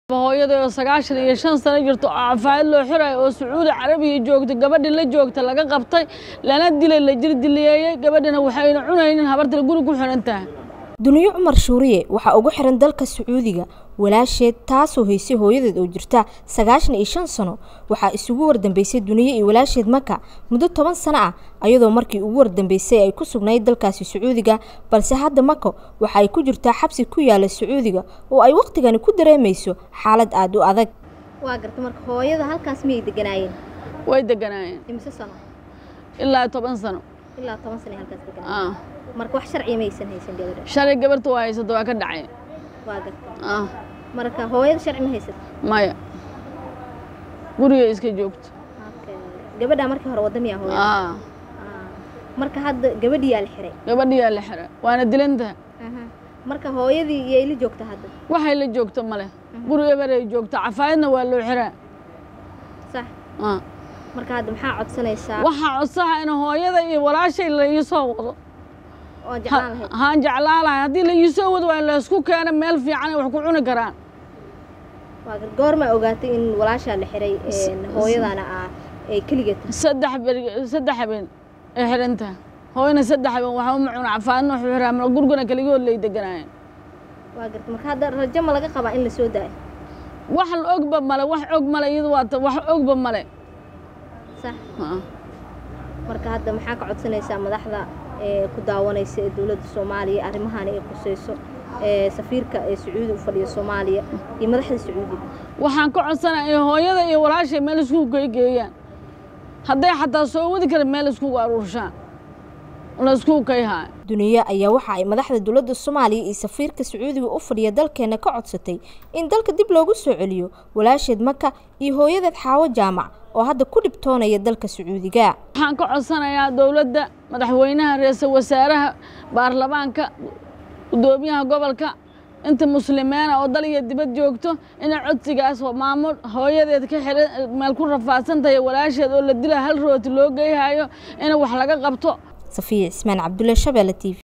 hooyada oo sagaashan iyo shan sano jirto oo cafaayad loo xirayo oo sacuudi carabiya joogta gabadhii la joogta laga qabtay lana dilay la jirdileeyey gabadhina waxayna cunaynin habartale guri ku xiran tahay duniyo cumar shuuriye waxaa ugu xiran dalka sacuudiga walaasheed taasoo haysay hooyadeed oo jirta sagaashan iyo shan sano waxaa isugu wardambeysay duniyo iyo walaasheed maka muddo toban sano ah ayadoo markii ugu wardambeysay ay ku sugnayd dalkaasi sacuudiga balse hadda mako waxa ay ku jirtaa xabsi ku yaala sacuudiga oo ay wakhtigani ku dareemayso xaalad aada u adag waa garta marka hooyada halkaas miyay deganaayeen way deganaayeen imise sano ilaa toban sano ilaa toban sano ay halkaas deganaayeen marka wax sharciya maysan haysan gabadha shalay gabarta waa haysata waa ka dhacay waa garta marka hooyada sharci ma haysata maya guriga iska joogto gabadhaa markii hore wadda miyaa hooyada marka hadda gabadhiyaa la xiray gabadhiyaa la xiray waana dilantaha marka hooyadii iyay la joogta hadda waxay la joogto male guri eberay joogto cafaayadna waa loo xiraa sax marka hadda maxaa codsanaysaa waxaa codsaha in hooyada iyo walaashay la ii soo wado oo jeclaan lahayd haan jeclaan lahay haddii la ii soo wado waa in laysku keeno meel fiican ay wax ku cuni karaan waa goormaa ogaatay in walaashaa la xiray hooyadana ah ay keligeed saddex beri saddex habeen ay xiran tahay hooyana saddex habeen waxa uma cuna cafaadna wuxuu xiraa mal gurguna keligood lay deganaayeen waa garta marka hadda rajo ma laga qabaa in la soo daayo wax ogba male wax og male iyadu waa wax ogba male sax marka hadda maxaa ka codsanaysaa madaxda ee ku daawanaysa ee dowladda soomaaliya arrimahani ay khusayso ee safiirka ee sacuudi u fadhiya soomaaliya iyo madaxda sacuudiga waxaan ka codsanaya in hooyada iyo walaashay meel iskugu geygeeyaan hadday xataa soo wadi kara meel iskugu aruurshaan la iskugu kayhaa duniyo ayaa waxa ay madaxda dowladda soomaaliya iyo safiirka sacuudiga u fadhiya dalkeena ka codsatay in dalka dib loogu soo celiyo walaasheed maka iyo hooyadeed xaawo jaamac oo hadda ku dhibtoonaya dalka sacuudiga waxaan ka codsanayaa dowladda madaxweynaha ra-iisul wasaaraha baarlamaanka gudoomiyaha gobolka inta muslimiina oo dal iyo dibad joogto inay codsigaas maamul hooyadeed ka xiran meel ku rafaadsan tahay walaasheed oo la dila hal rooti loo geyhayo in wax laga qabto safiya cismaan cabdulle shabeelle t v